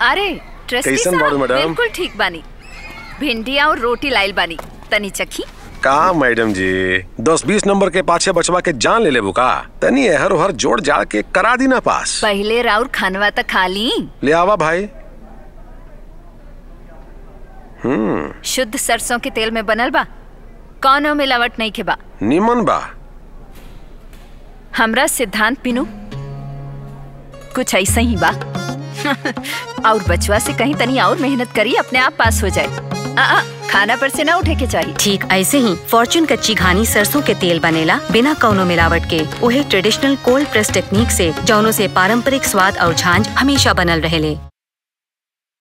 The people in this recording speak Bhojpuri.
अरे ट्रस्टी कैसन बाड़ू, साहब मैडम? बिल्कुल ठीक बानी भिंडिया और रोटी लाइल बानी तनी चखी का मैडम जी दस बीस नंबर के पाछे बचवा के जान ले लेबू का तनी एहर ओहर जोड़ जाड़ के करा दी ना पास पहले राउर खानवा तक खा ली ले आवा भाई हम्म शुद्ध सरसों के तेल में बनल बा कौनो मिलावट नहीं के बा निमन बा हमरा सिद्धांत पिनू कुछ ऐसा ही बा और बचवा से कहीं तनी और मेहनत करी अपने आप पास हो जाए आ, आ, खाना पर से ना उठे के चाहिए ठीक ऐसे ही फॉर्चून कच्ची घानी सरसों के तेल बनेला बिना कौनो मिलावट के उहे ट्रेडिशनल कोल्ड प्रेस टेक्निक से जौनों से पारंपरिक स्वाद और झांझ हमेशा बनल रहेले